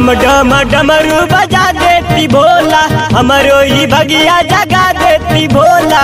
डम डम डमरू बजा देती भोला हमरो ही भगिया जगा देती भोला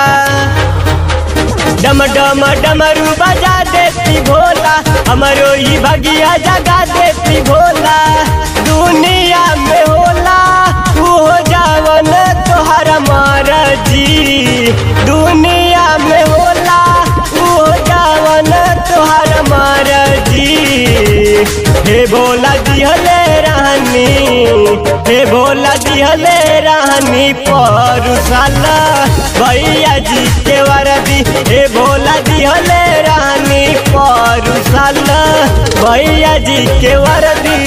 डम डम डमरू बजा देती भोला हमरो ही भगिया जगा देती भोला दुनिया में होला तू हो जावन तोहर जी दुनिया में होला तू हो जावन तोहर जी हे भोला दिहले रानी हे भोला दिहले रानी परुसाला भैया जी के वरदी हे भोला दिहले रानी परुसाला भैया जी के वरदी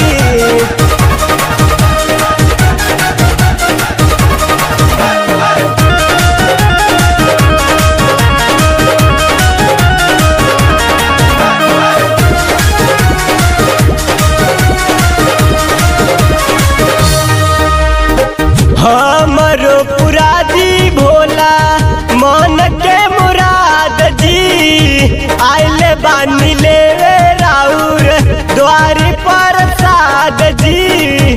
हमरो पुरादी भोला मन के मुराद जी आइले बानी ले राउर द्वारी पर साद जी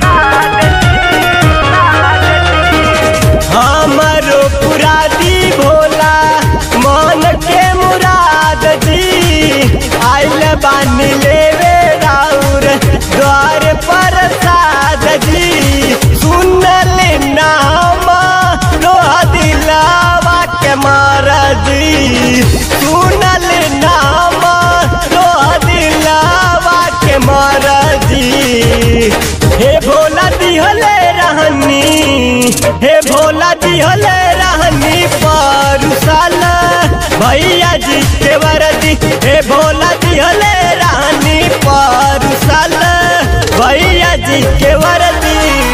हमरो पुरादी भोला मन के मुराद जी आइले बानी ले राउर द्वार पर साद जी सुनल नाम लोहा दिलावा के महाराजी सुनल नाम लोहा दिलावा के महाराजी हे भोला दिहले रहनी हे भोला दिहले रहनी परुसाला भैया जी के वरदी हे भोला दिहले रहनी परुसाला भैया जी के वरदी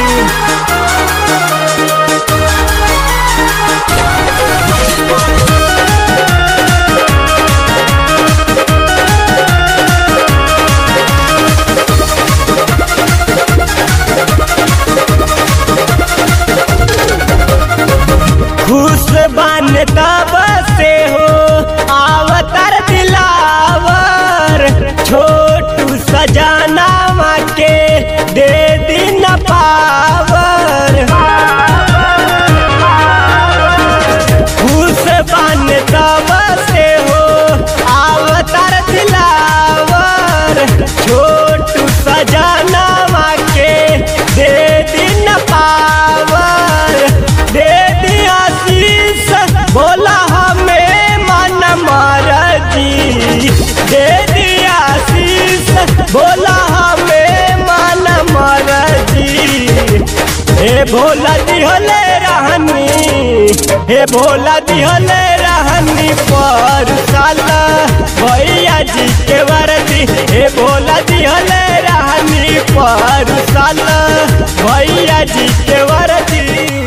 खुश बन तब से हो आवतर दिलावर छोटू सजाना के दे दिन पावर खुश बन तब से हो आवतर दिलावर छोटू सजाना के दे दिन पावर दे दिया शीश बोला हमें मन महाराजी दे दिया शीश बोला हमें मन महाराजी हे भोला दिहले रहनी हे भोला दिहले रहनी पर साला भैया जी के वरदी हे भोला दिहले रहनी पर साला भैया जी के वरदी